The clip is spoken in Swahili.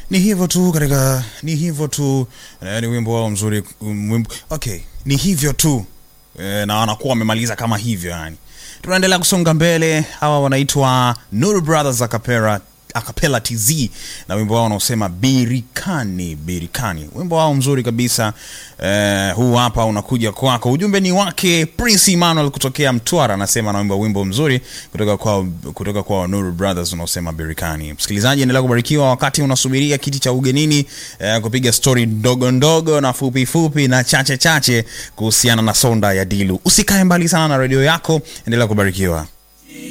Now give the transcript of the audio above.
ni hivyo tu katika ni hivyo tu eh, ni wimbo wao mzuri um, wimbo, okay ni hivyo tu eh, na wanakuwa wamemaliza kama hivyo yani tunaendelea kusonga mbele hawa wanaitwa Nuru Brothers Acapella Acapella TZ na wimbo wao unaosema birikani birikani wimbo wao mzuri kabisa eh, huu hapa unakuja kwako ujumbe ni wake Prince Emmanuel kutokea Mtwara anasema anaimba wimbo mzuri kutoka kwa kutoka kwa Nuru Brothers unaosema birikani msikilizaji endelea kubarikiwa wakati unasubiria kiti cha ugenini eh, kupiga stori ndogo ndogo na fupi fupi na chache chache kuhusiana na sonda ya Dilu usikae mbali sana na redio yako endelea kubarikiwa